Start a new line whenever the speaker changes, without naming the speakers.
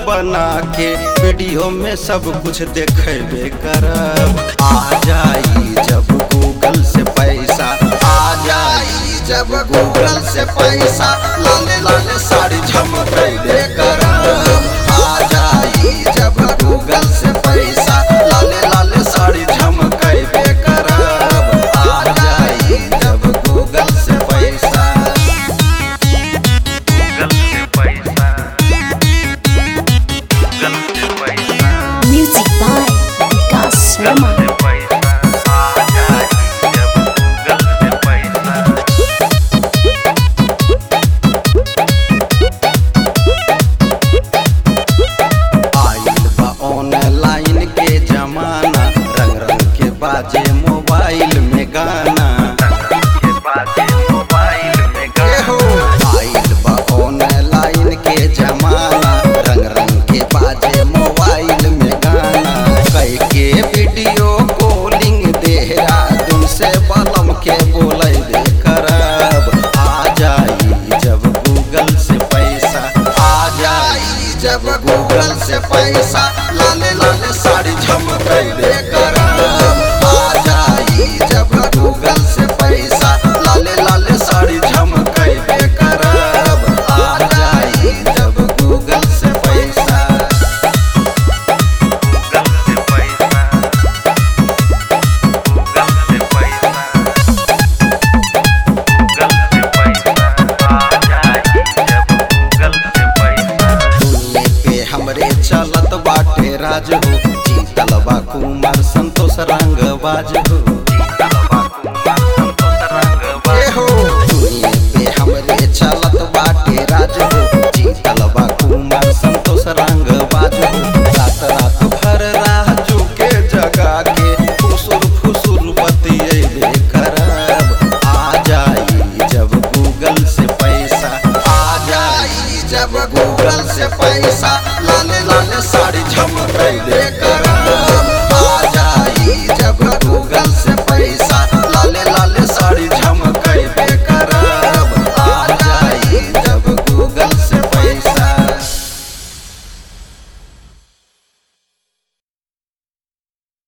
बना के वीडियो में सब कुछ देखेबे करब आ जाई जब गूगल से पैसा आ जाई जब गूगल से पैसा लाले लाले साड़ी झमकेबे करब आ जाई जब गूगल से पैसा लाले लाले साड़ी झमकेबे करब आ जाई जब गूगल से पैसा
गूगल से पैसा गूगल से पैसा
Music by Vikas Sharma.
से पैसा आ जाए जब गूगल से पैसा
आइल बा ऑनलाइन के जमाना रंग रंग के बाजे मोबाइल में गाना
के बाजे मोबाइल में
ए हो आइल बा ऑनलाइन के जमाना रंग रंग के बाजे मोबाइल में गाना कई के वीडियो कॉलिंग देहरादून से बलम के बोले दे करब आ जाई जब गूगल से पैसा आ जाई जब गूगल से पैसा लाले लाले साड़ी झमकेबे करब आ जाई जब गूगल से पैसा लाले लाले साड़ी झमकेबे करब आ जाई जब गूगल से पैसा
गूगल से पैसा गूगल से पैसा गूगल से पैसा आ जाए जब गूगल से पैसा
दुनिया पे हमरे चलत बाटे राज हो जीतल बा कुमार संतोष रंग बाज हो